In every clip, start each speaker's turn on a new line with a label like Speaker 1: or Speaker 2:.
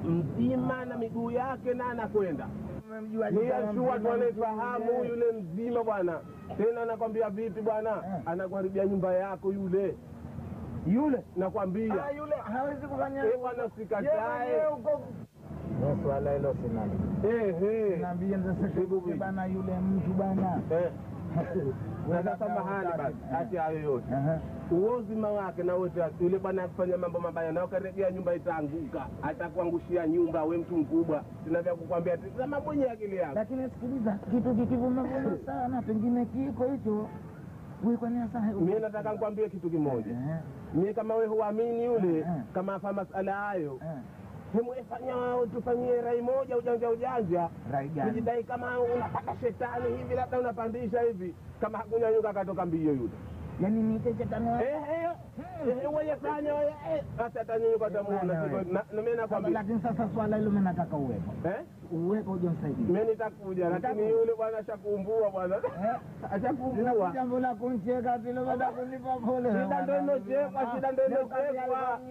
Speaker 1: mzima na miguu yake na anakwenda niyashua tuanaifahamu yule mzima bwana tena nakwambia vipi bwana
Speaker 2: Eh.
Speaker 1: anakuharibia nyumba yako yule
Speaker 2: yule
Speaker 1: nakwambia
Speaker 2: Ah, yule hawezi kufanya
Speaker 1: Eh, bwana, usikatae.
Speaker 2: Yeye mwenyewe uko- Ni swala hilo sinalo
Speaker 1: Ehe.
Speaker 2: naambia ndasekuke bana yule mtu bana
Speaker 1: Eh. na sasa mahali basi hati hayo yote
Speaker 2: Aha.
Speaker 1: uozima wake na wote yule bwana akifanya mambo mabaya na ukarejea nyumba itaanguka atakuangushia nyumba we mtu mkubwa sina vya kukwambia tazama mwenye akili yako
Speaker 2: lakini sikiliza kitu kikivumavuma sana pengine kiko hicho wikwanasa
Speaker 1: mie nataka nikwambie kitu kimoja mie kama we huamini yule
Speaker 2: Eh.
Speaker 1: kama afa masala hayo hemwefanya tufanyie rai moja ujanja ujanja
Speaker 2: raigani
Speaker 1: kujidai kama unapata shetani hivi labda unapandisha hivi kama hakunyanyuka akatoka mbio yule
Speaker 2: yani nite chetani wa-
Speaker 1: weyefanya basi atanyanyuka atamuona
Speaker 2: Bwana
Speaker 1: siku- na- na mimi
Speaker 2: Sasa,
Speaker 1: nakwambia
Speaker 2: lakini sasa swala hilo mi nataka uwepo
Speaker 1: eh
Speaker 2: uwepo uja msaidia
Speaker 1: mimi nitakuja lakini yule bwana ashakuumbua bwana ashakuumbua
Speaker 2: jambo la kuncheka vile baada ya kunipa pole
Speaker 1: shida ndo inochekwa shida ndo inochekwa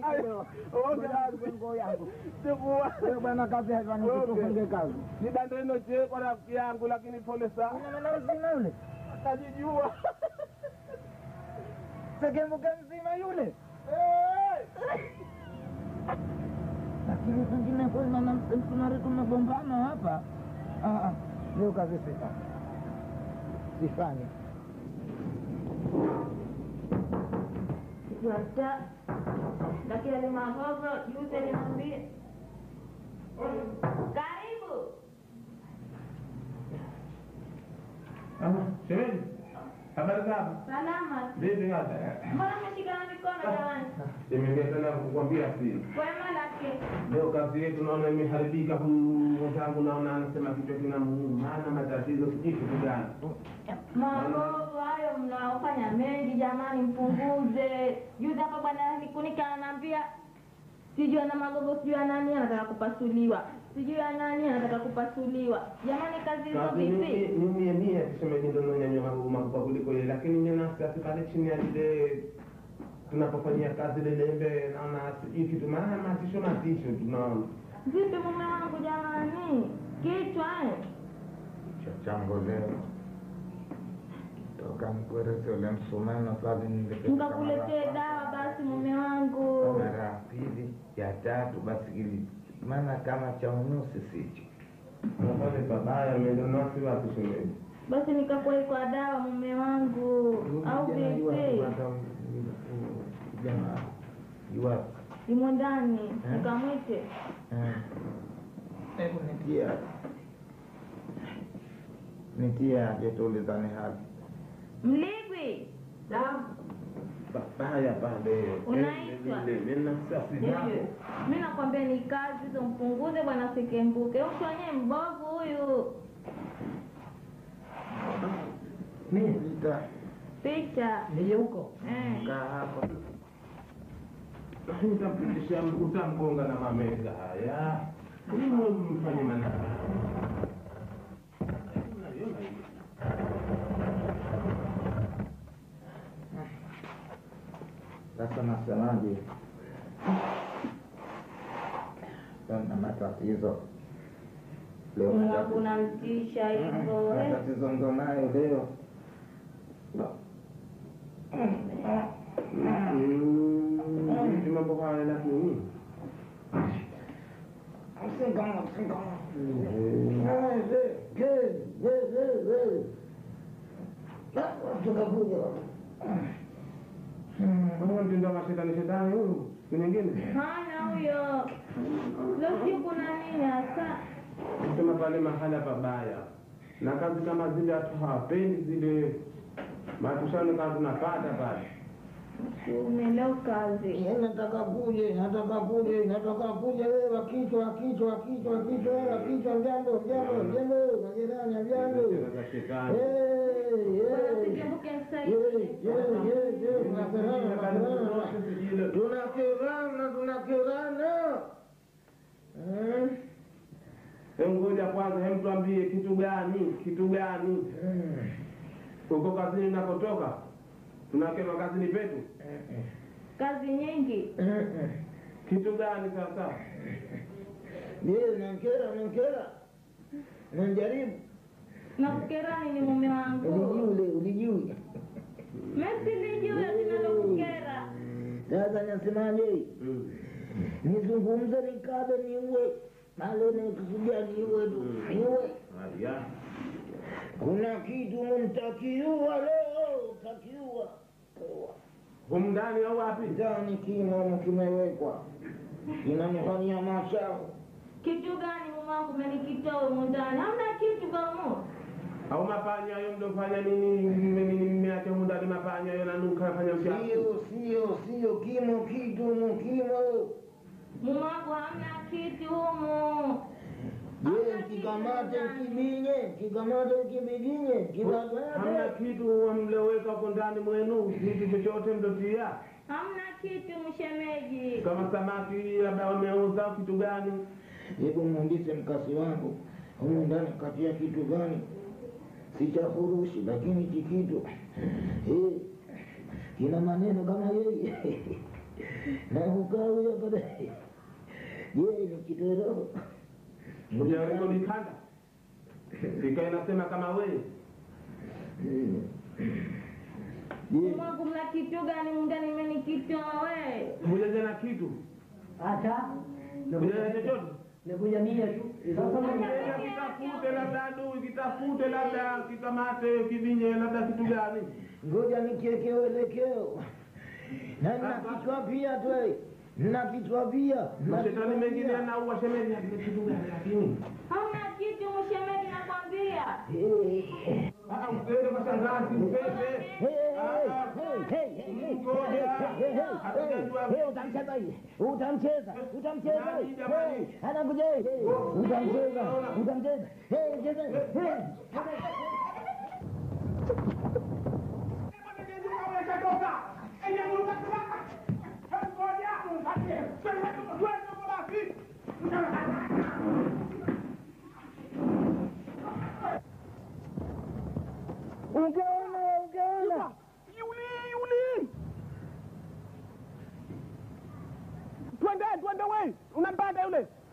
Speaker 1: sikuwa
Speaker 2: Wewe bwana kazi haifani kutufunge kazi
Speaker 1: shida ndo inochekwa rafiki yangu lakini pole sana
Speaker 2: Unaona mzima yule
Speaker 1: najijua
Speaker 2: sekembuke mzima yule lakini pengine kweli naona msumari tumegombana hapa Ah, ah, leo kazi sifanye sifanye
Speaker 3: Sasa lakini ale mahogo juzi alimwambia karibu.
Speaker 1: shemeji habari zako
Speaker 3: Salama.
Speaker 1: vipi ngata
Speaker 3: Mbona mmeshikana mikono jamani?
Speaker 1: imeingia tena kukwambia siri
Speaker 3: Kwema lake.
Speaker 1: leo kazi yetu naona imeharibika huyu mwenzangu naona anasema kichwa kinamuuma ana matatizo sijui kitu gani
Speaker 3: Mahogo hayo mnaofanya mengi jamani, mpunguze. Juzi hapa bwana nikunika ananiambia sijui ana magogo, sijui ana nani anataka kupasuliwa, sijui ana nani anataka kupasuliwa. Jamani, kazi hizo
Speaker 1: kazi
Speaker 3: vipi?
Speaker 1: mie mie tuseme ndo nonyanyua magugu makubwa kuliko ile lakini nye nasiasi pale chini ya lile tunapofanyia kazi lilembe naona sijui kitu maana matisho matisho tunaona
Speaker 3: Vipi mume wangu jamani, kichwa eh?
Speaker 2: kichwa changu leo toka mkwerese ule msumeno pale
Speaker 3: Nikakuletee dawa basi mume wangu.
Speaker 2: mara ya pili ya tatu basi ili maana kama cha unusi sicho
Speaker 1: napale pabaya mendonasi wapi shemeji
Speaker 3: Basi nikakuwai kwa dawa mume wangu, au vipi?
Speaker 2: jamaa iwapo
Speaker 3: Imo ndani, nikamwite.
Speaker 2: hebu nitia nitia jetulizani hali
Speaker 3: Mligwi,
Speaker 1: babaya pale
Speaker 3: Unaitwa?
Speaker 1: menasasi
Speaker 3: mi nakwambia ni kazi hizo, mpunguze bwana Sekembuke. Mtu wenyewe mbovu huyu.
Speaker 2: nita
Speaker 3: Picha
Speaker 2: nije huko
Speaker 3: eh.
Speaker 2: kaa hapo
Speaker 1: utampitisha utamgonga na mameza haya Mwe mfanye manaa
Speaker 2: sasa nasemaje na matatizo leo
Speaker 3: Mungu
Speaker 2: matatizo-
Speaker 3: unamtisha hivyo eh.
Speaker 2: matatizo ndo nayo leo
Speaker 1: vipi mambo haya lakini Mbona mtindo wa shetani shetani huyu siku nyingine
Speaker 3: Hana huyo. Leo sijui kuna nini hasa.
Speaker 1: sema pale mahala pabaya na kazi kama zile watu hawapendi zile matushano kama tunapata pale
Speaker 3: Umeelewa kazi.
Speaker 2: nataka kuje nataka kuje nataka kuje wewe wakichwa kichwa kichwa kichwa wewe wakichwa mjambo mjambo mjambo majirani mjambo
Speaker 1: Cheza za shetani
Speaker 3: Bwana Sekembuke msaidie.
Speaker 2: tunakirana tunakirana
Speaker 1: Hebu ngoja kwanza, hebu tuambie kitu gani, kitu gani uko kazini nakotoka, tunakema kazini petu,
Speaker 3: Kazi nyingi.
Speaker 1: kitu gani sasa?
Speaker 2: Ndiyo, nankera, nankera, nanjaribu.
Speaker 3: nakukerani ni mume wangu
Speaker 2: Ulijui, ulijui.
Speaker 3: mesilijue sinalokukera
Speaker 2: Sasa nasemaje? Nizungumze nikabe niue, malo nikusudia niue tu, niue.
Speaker 1: Haya.
Speaker 2: Kuna kitu mtakiua leo, takiua
Speaker 1: Humu ndani au wapi?
Speaker 2: ndani, kimo kimewekwa kinanifanyia machafu.
Speaker 3: kitu gani mume wangu menikitoa humu ndani hamna kitu kamo
Speaker 1: Au mapanya hayo mdofanya nini? Mme- nini mmeacha humu ndani mapanya hayo nanuka fanya uchafu.
Speaker 2: Sio, sio, sio, kimo kitu mu kimo.
Speaker 3: mume wangu hamna kitu humu
Speaker 2: Je, kikamate kibinye, kikamate kibidinye,
Speaker 1: Hamna
Speaker 2: kikamate.
Speaker 1: kitu mlioweka huko ndani mwenu, kitu chochote mdotia,
Speaker 3: hamna kitu mshemeji
Speaker 1: kama samaki labda wameuza au kitu gani?
Speaker 2: Hebu muundise mkasi wangu humu ndani katia kitu gani? Si cha furushi, lakini chi kitu eh, kina maneno kama yeye na ukaa huyo baadaye. Je, ni kitoro?
Speaker 1: Ujaribu nikanda sika inasema kama wewe
Speaker 2: Mm. Je,
Speaker 3: mume wangu mna kitu gani humu ndani menikitoa we
Speaker 1: hujaja na kitu
Speaker 4: Hata
Speaker 1: hujaja na chochote
Speaker 4: nakuja mia tu. Sasa
Speaker 1: Ila kitafute labda adui, kitafute labda kikamate kibinye labda kitu gani?
Speaker 2: ngoja nikieke uelekeo na na kichwa pia tu na kichwa pia na
Speaker 1: Mashetani
Speaker 2: kichwa
Speaker 1: mengine
Speaker 2: pia.
Speaker 1: yanaua shemeji, lakini kitu gani lakini?
Speaker 3: hamna kitu mshemeji nakwambia
Speaker 2: Eh.
Speaker 1: Ah, usiende kwa shangazi, upese.
Speaker 2: utamcheza hii utamcheza utamcheza anakuja utamcheza utamcheza cheza ungeona ungeona
Speaker 5: twende twende we unampata yule